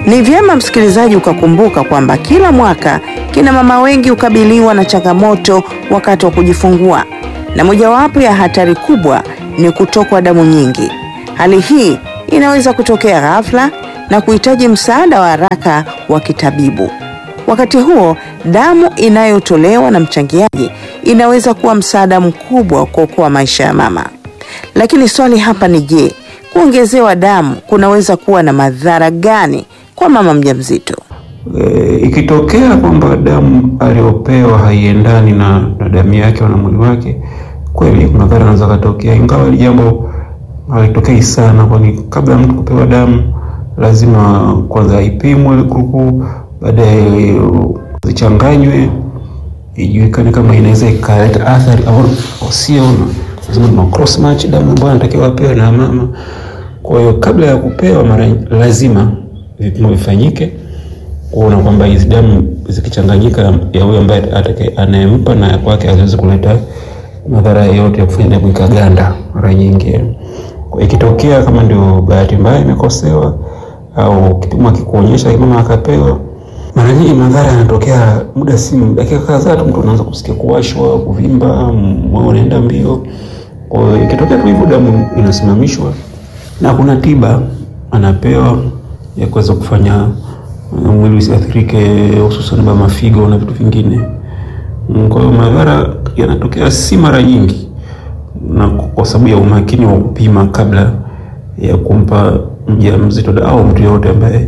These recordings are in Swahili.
Ni vyema msikilizaji ukakumbuka kwamba kila mwaka kina mama wengi hukabiliwa na changamoto wakati wa kujifungua, na mojawapo ya hatari kubwa ni kutokwa damu nyingi. Hali hii inaweza kutokea ghafla na kuhitaji msaada wa haraka wa kitabibu. Wakati huo, damu inayotolewa na mchangiaji inaweza kuwa msaada mkubwa wa kuokoa maisha ya mama. Lakini swali hapa ni je, kuongezewa damu kunaweza kuwa na madhara gani kwa mama mjamzito? E, ikitokea kwamba damu aliyopewa haiendani na, na damu yake na mwili wake, kweli kuna madhara yanaweza katokea, ingawa hili jambo halitokei sana, kwani kabla ya mtu kupewa damu lazima kwanza ipimwe grupu, baadaye zichanganywe, ijulikane kama inaweza ikaleta athari au sio. Lazima tuna cross match damu ambayo anatakiwa apewe na mama. Kwa hiyo kabla ya kupewa, mara lazima vipimo vifanyike kuona kwamba hizi damu zikichanganyika ya huyo ambaye anayempa na kwake haziwezi kuleta madhara yote ya kufanya damu ikaganda. Mara nyingi ikitokea kama ndio bahati mbaya imekosewa au kipimo akikuonyesha mama akapewa, mara nyingi madhara yanatokea muda si dakika kadhaa tu, mtu anaanza kusikia kuwashwa, kuvimba, moyo unaenda mbio. Kwa hiyo ikitokea tu hivyo, damu inasimamishwa na kuna tiba anapewa ya kuweza kufanya mwili usiathirike, hususan ba mafigo na vitu vingine. Kwa hiyo madhara yanatokea si mara nyingi, na kwa sababu ya umakini wa kupima kabla ya kumpa mjamzito au mtu yoyote ambaye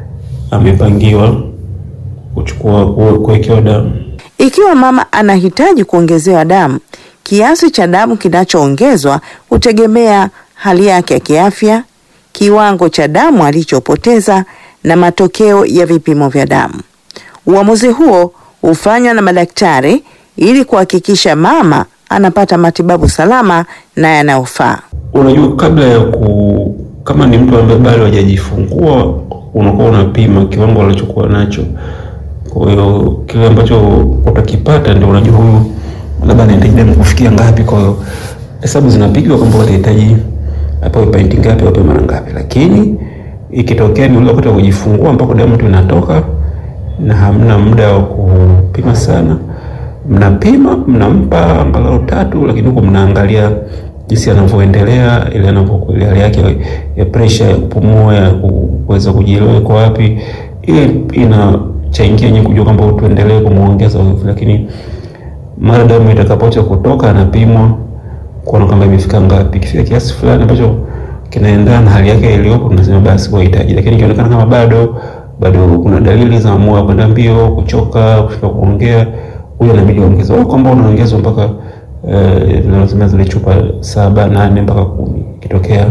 amepangiwa kuchukua kuwekewa damu. Ikiwa mama anahitaji kuongezewa damu, kiasi cha damu kinachoongezwa hutegemea hali yake ya kiafya, kiwango cha damu alichopoteza na matokeo ya vipimo vya damu. Uamuzi huo hufanywa na madaktari ili kuhakikisha mama anapata matibabu salama na yanayofaa. Unajua, kabla ya ku kama ni mtu ambaye bado hajajifungua, unakuwa unapima kiwango alichokuwa nacho. Kwa hiyo kile ambacho utakipata ndio unajua huyu labda anahitaji damu kufikia ngapi. Kwa hiyo hesabu zinapigwa kwamba utahitaji apewe painti ngapi, apewe mara ngapi, lakini ikitokea ni ule wakati wa kujifungua ambako damu tu inatoka na hamna muda wa kupima sana, mnapima mnampa angalau tatu, lakini huko mnaangalia jinsi anavyoendelea, ile anavyokuwa hali yake ya pressure ya kupumua, ya kuweza kujielewa kwa wapi, ile inachangia nyinyi kujua kwamba tuendelee kumuongeza nguvu. Lakini mara damu itakapoacha kutoka, anapimwa kuona kwamba imefika ngapi. Ikifika kiasi fulani ambacho kinaendana na hali yake iliyopo, tunasema basi wahitaji. Lakini ikionekana kama bado bado kuna dalili za moyo kwenda mbio, kuchoka, kushika kuongea, huyo inabidi ongezwe, au kwamba unaongezwa mpaka tunasema uh, zile chupa saba nane mpaka kumi. Ikitokea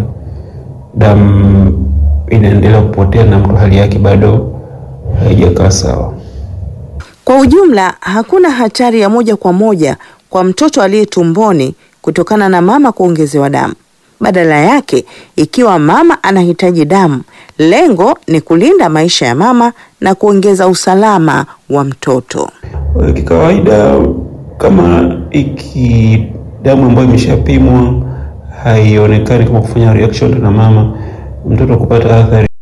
damu inaendelea kupotea na mtu hali yake bado haijakaa sawa. Kwa ujumla, hakuna hatari ya moja kwa moja kwa mtoto aliye tumboni kutokana na mama kuongezewa damu. Badala yake, ikiwa mama anahitaji damu, lengo ni kulinda maisha ya mama na kuongeza usalama wa mtoto. Kikawaida, kama iki damu ambayo imeshapimwa haionekani kama kufanya reaction na mama, mtoto kupata athari